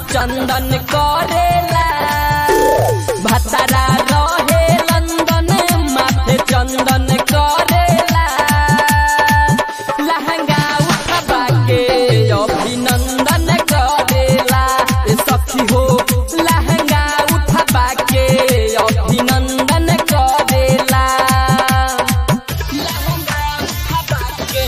चंदन करेला भतारा रहे लंदन माथे चंदन करेला लहंगा उठबा के अभिनंदन करेला ए सखी हो लहंगा उठबा के अभिनंदन करेला लहंगा उठबा के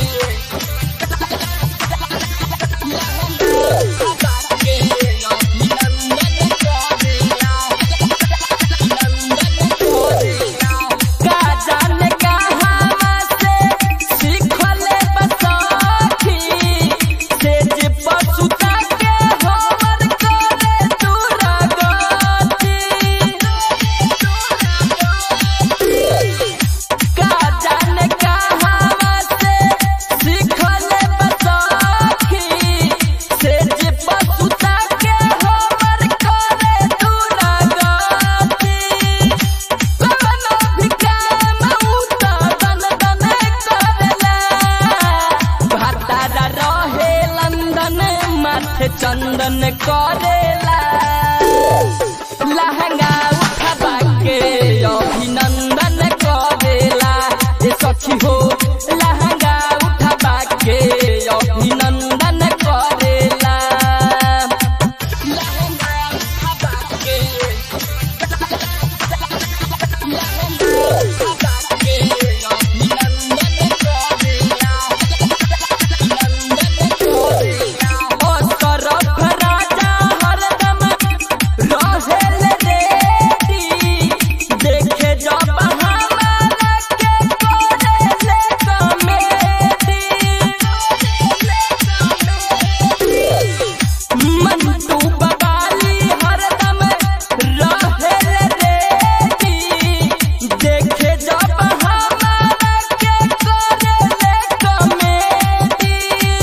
का जाने कहाँ से सीखले बसखी से जे पछुता के हमर करे दुर्गति का जाने कहाँ से सीखले बसखी से जे पछुता के हमर करे दुर्गति कवनो भी काम उता दन दन करेला भतारा रहे लंदन माथे चंदन करेला लहंगा उठबा के अभिनंदन करेला ए सखी हो लहंगा उठबा के अभिनंदन करेला लहंगा उठबा के ओ तरफ राजा हरदम रहेल रेडी देखे जब हमारा के करेले कमेडी मंटू बबाली हरदम रहेल रेडी देखे जब हमारा के करेले कमेडी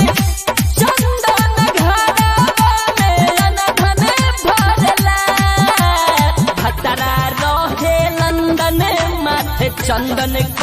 चंदन घरवा में अनधन भरला भतरा रहे लंदन माथे चंदन